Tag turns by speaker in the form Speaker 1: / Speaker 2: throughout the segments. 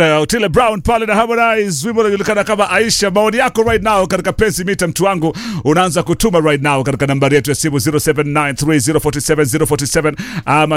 Speaker 1: Uh, Otile Brown pale na Harmonize, wimbo unajulikana kama Aisha. Maoni yako right now katika pensi mita, mtu wangu, unaanza kutuma right now katika nambari yetu ya simu 0793047047 ama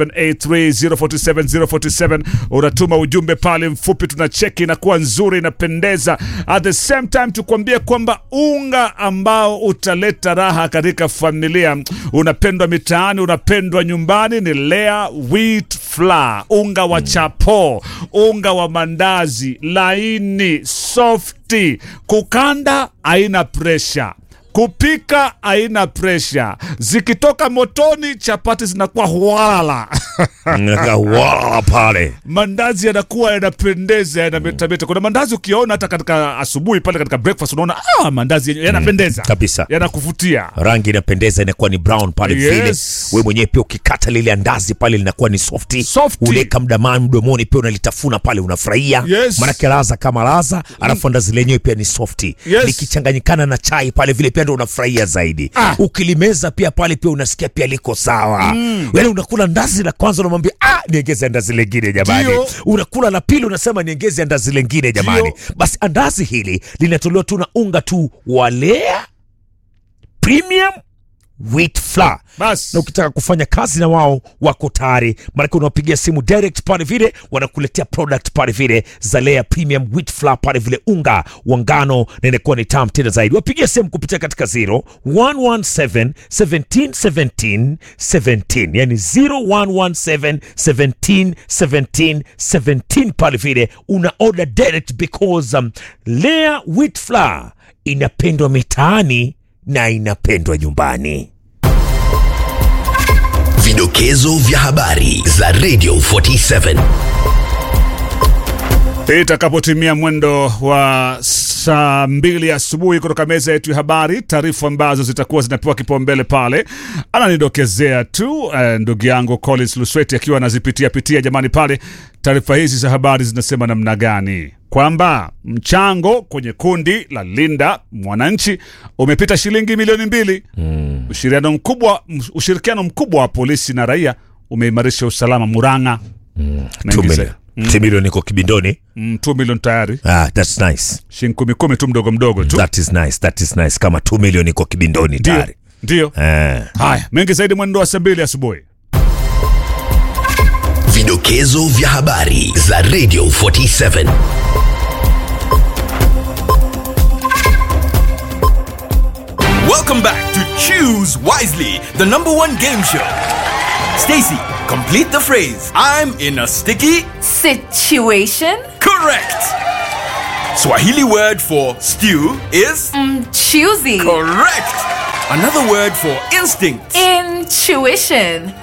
Speaker 1: 0783047047. Unatuma ujumbe pale mfupi, tunacheki inakuwa nzuri, inapendeza. At the same time tukwambie kwamba unga ambao utaleta raha katika familia, unapendwa mitaani, unapendwa nyumbani, ni Lea wheat flour, unga wa chapo, unga wa mandazi laini softi, kukanda haina presha kupika haina presha, zikitoka motoni chapati zinakuwa hwala
Speaker 2: wala pale
Speaker 1: mandazi yanakuwa yanapendeza, yanametameta. Kuna mandazi ukiona hata katika asubuhi pale katika breakfast, unaona ah, mandazi yenyewe yanapendeza
Speaker 2: kabisa.
Speaker 1: yanakuvutia.
Speaker 2: rangi inapendeza inakuwa ni brown pale
Speaker 1: Yes.
Speaker 2: vile we mwenyewe pia ukikata lile andazi pale linakuwa ni softi
Speaker 1: Softi.
Speaker 2: unaweka mdamani mdomoni pia unalitafuna pale unafurahia
Speaker 1: Yes.
Speaker 2: manake laza kama laza alafu andazi lenyewe pia ni softi
Speaker 1: Yes.
Speaker 2: likichanganyikana na chai pale vile pia ndo unafurahia zaidi
Speaker 1: Ah.
Speaker 2: ukilimeza pia pale pia unasikia pia liko sawa mm. yani unakula ndazi la kwanza unamwambia ah, niongeze andazi lengine jamani
Speaker 1: Ndio.
Speaker 2: unakula la pili unasema niongeze andazi lengine jamani
Speaker 1: Ndio.
Speaker 2: basi andazi hili linatolewa tu na unga tu walea premium wheat flour
Speaker 1: Bas.
Speaker 2: na ukitaka kufanya kazi na wao wako tayari maanake unawapigia simu direct pale vile wanakuletea product pale vile za Lea premium wheat flour pale vile unga wa ngano na inakuwa ni tamu tena zaidi wapigia simu kupitia katika 0 117 17 17 17 yani 0117 17 17 17 pale vile una order direct because um, Lea wheat flour inapendwa mitaani na inapendwa nyumbani
Speaker 3: Vidokezo vya habari za Radio 47.
Speaker 1: Itakapotimia mwendo wa saa mbili asubuhi kutoka meza yetu ya habari, taarifa ambazo zitakuwa zinapewa kipaumbele pale, ananidokezea tu eh, ndugu yangu Collins Lusweti akiwa anazipitia pitia, jamani, pale taarifa hizi za habari zinasema namna gani? Kwamba mchango kwenye kundi la Linda Mwananchi umepita shilingi milioni mbili. Ushirikiano mkubwa, ushirikiano mkubwa wa polisi na raia umeimarisha usalama Murang'a. Mengi zaidi.
Speaker 2: Two million iko kibindoni
Speaker 1: Mm, 2 milioni tayari
Speaker 2: ah, that's nice
Speaker 1: shilingi kumi kumi tu mdogo mdogo tu
Speaker 2: that is nice that is nice kama 2 million iko kibindoni
Speaker 1: ndio
Speaker 2: tayari
Speaker 1: ndio
Speaker 2: eh.
Speaker 1: haya mengi zaidi mwendo wa saa mbili asubuhi
Speaker 3: Vidokezo vya habari za Radio 47.
Speaker 4: Welcome back to Choose Wisely, the number one game show. Stacy, complete the phrase. I'm in a sticky.
Speaker 5: Situation
Speaker 4: Correct. Swahili word for stew is
Speaker 5: choosy
Speaker 4: correct. Another word for instinct.
Speaker 5: intuition